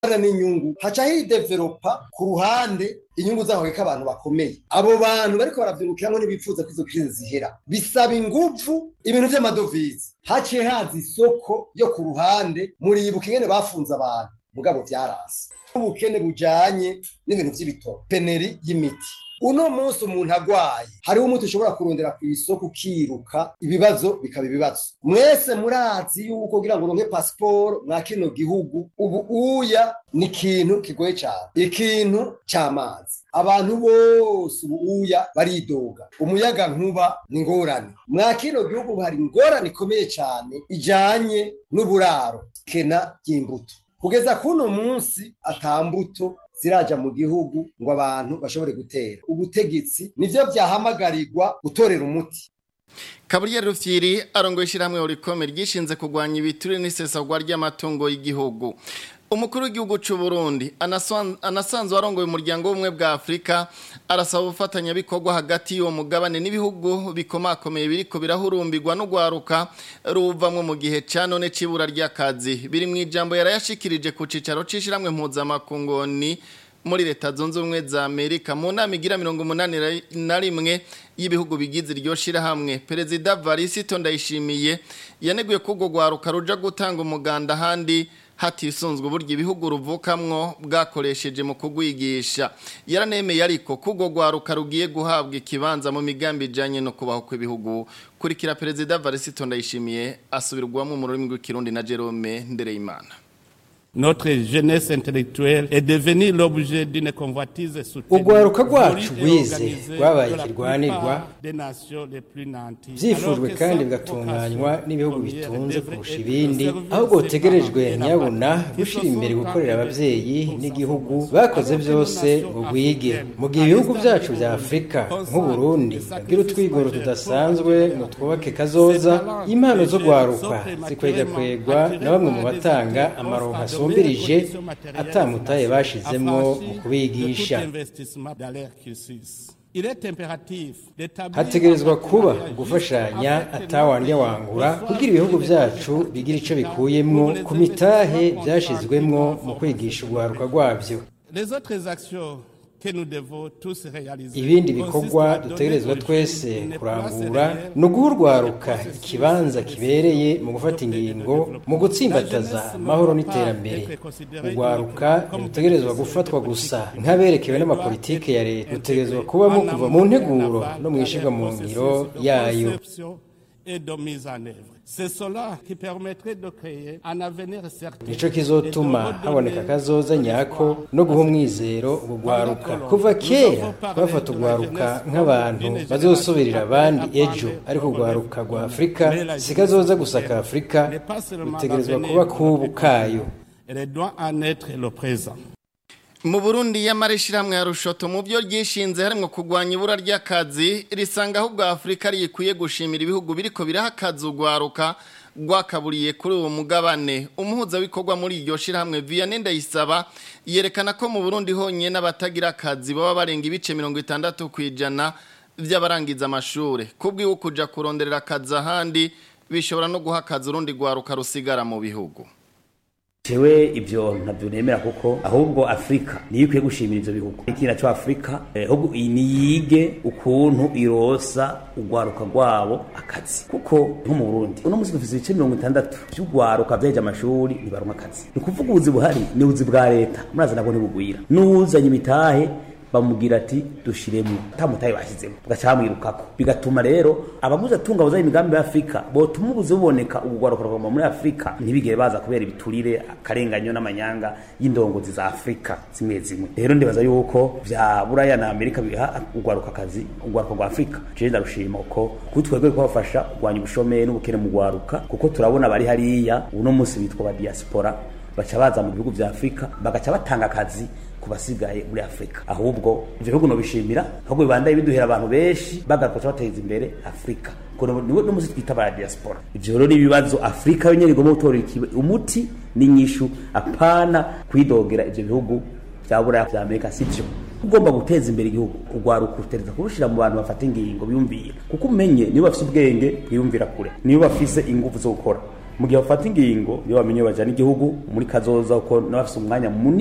n'inyungu haca hidevelopa ku ruhande inyungu zaho ko abantu bakomeye abo bantu bariko baravyirukiramo ntibipfuza ko izo krize zihera bisaba inguvu ibintu vy'amadovize haciye haza isoko yo ku ruhande muribuka ingene bafunze abantu mugabo vyarasi ubukene bujanye n'ibintu vy'ibitoro peneri y'imiti uno munsi umuntu agwaye hariho umuti ushobora kurondera ku isoko ukiruka ibibazo bikaba ibibazo mwese murazi yuko kugira ngo uronke pasiporo mwa kino gihugu ubu uya ni ikintu kigoye cyane ikintu cy'amazi abantu bose ubu uya baridoga umuyaga nkuba ni ingorane mwa kino gihugu hari ingorane ikomeye cyane ijanye n'uburaro kena ry'imbuto kugeza kuno munsi atambuto ziraja mu gihugu ngo abantu bashobore gutera ubutegetsi nivyo vyahamagarirwa gutorera umuti Kaburiyeri Rufyiri arongoye ishyirahamwe urikome ryishinze kurwanya ibiture n'isesagwa ry'amatungo y'igihugu umukuru w'igihugu cy'u Burundi anasanzwe arongoye umuryango w'ubumwe bwa Afurika arasaba ubufatanyabikorwa hagati y'uwo mugabane n'ibihugu bikomakomeye biriko birahurumbirwa no gwaruka ruvamwe mu gihe ca none c'ibura ry'akazi biri mu ijambo yarayashikirije ku cicaro c'ishiramwe mpuzamakungoni muri leta zunze ubumwe za Amerika mu nama igira mirongo umunani na rimwe y'ibihugu bigize iryo shirahamwe perezida Varisito Ndayishimiye yaneguye ko urwo gwaruka ruja gutanga umuganda handi hatisunzwe uburyo ibihugu ruvukamwo bwakoresheje mu kugwigisha yaranemeye ariko kugo gwaruka rugiye guhabwa ikibanza mu migambi ijanye no kubaho kw'ibihugu kurikira perezida Varisito Ndayishimiye asubirwamo mu rurimi rw'ikirundi na Jerome Ndereyimana Notre jeunesse intellectuelle est devenue l'objet d'une convoitise soutenue. Ugwaruka rwacu rwize rwabaye ikirwanirwa byifujwe kandi bigatunganywa n'ibihugu bitunze kurusha ibindi aho bwotegerejwe nyabuna gushyira imbere gukorera ababyeyi n'igihugu bakoze byose ngo rwige mu gihe ibihugu byacu bya afurika nk'uburundi bwira utwigoro tudasanzwe ngo twubake kazoza impano zo gwaruka zikwegakwegwa na bamwe mu batanga amaronko asumbirije atamutaye bashizemwo mu kubigisha hategerezwa kuba gufashanya atawandya wangura kugira ibihugu byacu bigira ico bikuyemwo ku mitahe byashizwemwo mu kwigisha urwaruka rwabyo ibindi bikorwa dutegerezwa twese kurangura ni uguhurwaruka ikibanza kibereye mu gufata ingingo mu gutsimbataza amahoro n'iterambere urwaruka ntirutegerezwa gufatwa gusa nk'aberekewe n'amapolitike ya leta rutegerezwa kubamo kuva mu nteguro no mu ishyirwa mu ngiro yayo nico kizotuma haboneka kazoza nyako no guha umwizero urwaruka kuva kera bafata urwaruka nk'abantu bazosubirira abandi ejo ariko urwaruka rwa afurika si kazoza gusa ka afurika rutegerezwa kuba kubu kayo mu burundi y'amarishirahamwe ya rushoto mu byo ryishinze harimo kurwanya ibura ry'akazi risanga ahubwo afurika rikwiye gushimira ibihugu biriko biraha akazi urwaruka rwakaburiye kuri uwo mugabane umuhuzabikorwa muri iryo shirahamwe vianney ndayisaba yerekana ko mu burundi honyine n'abatagira akazi baba barenga ibice mirongo itandatu ku ijana by'abarangiza amashuri kubwiwe kuja kuronderera akazi ahandi bishobora no guha akazi urundi rwaruka rusigara mu bihugu Jewe ibyo ntabyo nemera kuko ahubwo Afrika niyo ikwiye gushimira ivyo bihugu ikina cyo Afrika ahubwo eh, niyige ukuntu irosa ugwaruka rwabo akazi kuko nko mu Burundi uno musi dufise ibice 60 by'ugwaruka vyaje amashuri ntibaronka akazi ni kuvuga ubuzi buhari ni ubuzi bwa leta muraza nabwo ntibugwira n'uzanye imitahe bamubwira ati dushiremo tamutaye bashyizemo bugacamwirukako bigatuma rero abamuze atunga bazanye imigambi ya Afrika botuma ubuze buboneka ubugwaruka rwama muri Afrika ntibigere baza kubera ibiturire akarenganyo n'amanyanga y'indongozi za Afrika zimwe zimwe rero ndibaza yuko vya Buraya na Amerika biha ugwaruka kazi ugwaruka rwa Afrika je ndarushima uko kutwegwe kubafasha kugwanya ubushomeri n'ubukene mu gwaruka kuko turabona bari hariya uno munsi bitwa ba diaspora baca baza mu bihugu vya Afrika bagaca batanga akazi kubasigaye muri Afrika ahubwo ivyo bihugu no bishimira ahubwo bibandaye biduhera abantu benshi bagakoca bateza imbere Afrika kono niwe no muzi twita ba diaspora ivyo rero ibibazo Afrika yo nyene igomba gutora umuti n'inyishu apana kwidogera ivyo bihugu vya Buraya vya Amerika sivyo ugomba guteza imbere igihugu ugwaruka utereza kurushira mu bantu bafata ingingo biyumvira kuko umenye niba bafise ubwenge bwiyumvira kure niba bafise ingufu zo gukora mu gihe bafata ingingo iyo bamenye bajana igihugu muri kazoza kuko n'abafise umwanya munini